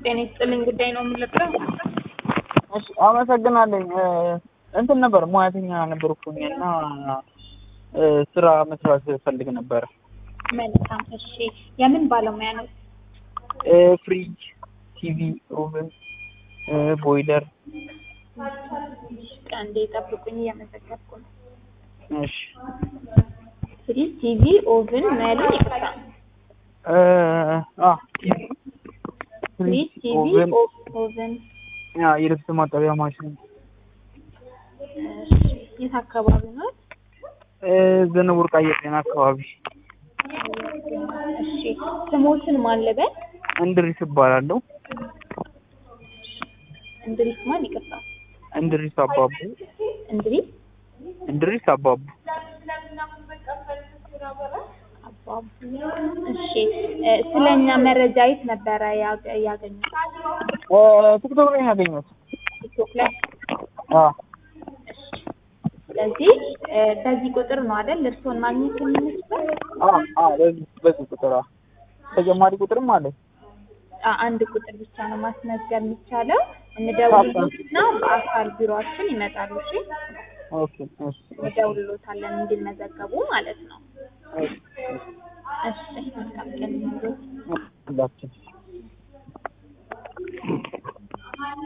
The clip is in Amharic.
ጤና ይስጥልኝ ጉዳይ ነው የምንለብሰው። እሺ አመሰግናለኝ። እንትን ነበር ሙያተኛ ነበርኩኝ እና ስራ መስራት ፈልግ ነበረ። መልካም እሺ። የምን ባለሙያ ነው? ፍሪጅ፣ ቲቪ፣ ኦቨን፣ ቦይለር። አንዴ ጠብቁኝ፣ እየመዘገብኩ ነው። እሺ ፍሪጅ፣ ቲቪ፣ ኦቭን ነው ያለኝ። ይቅርታ። አ ቲቪ፣ ፍሪጅ፣ ቲቪ፣ ኦቨን፣ ኦቭን። ያ የልብስ ማጠቢያ ማሽን። እሺ። የት አካባቢ ነው? ዘነበ ወርቅ አየር ጤና አካባቢ። እሺ። ስሞትን ማን ልበል? እንድሪስ እባላለሁ። እንድሪስ ማን? ይቅርታ። እንድሪስ አባቡ። እንድሪስ እንድሪስ አባቡ። አባቡ። እሺ። ስለኛ መረጃ የት ነበረ ያገ- ያገኙት? ቲክቶክ ላይ ነው ያገኘሁት። ቲክቶክ ላይ። አ እሺ። ስለዚህ በዚህ ቁጥር ነው አይደል እርስዎን ማግኘት የምንችለው? አ አ በዚህ በዚህ ቁጥር አ ተጨማሪ ቁጥርም አለ። አ- አንድ ቁጥር ብቻ ነው ማስመዝገብ የሚቻለው። እንደውልሎትና በአካል ቢሮአችን ይመጣሉ። እሺ ኦኬ እሺ እንደውልሎታለን እንዲመዘገቡ ማለት ነው። እሺ እሺ መልካም ቀን ይሁንልዎት። ሁላችን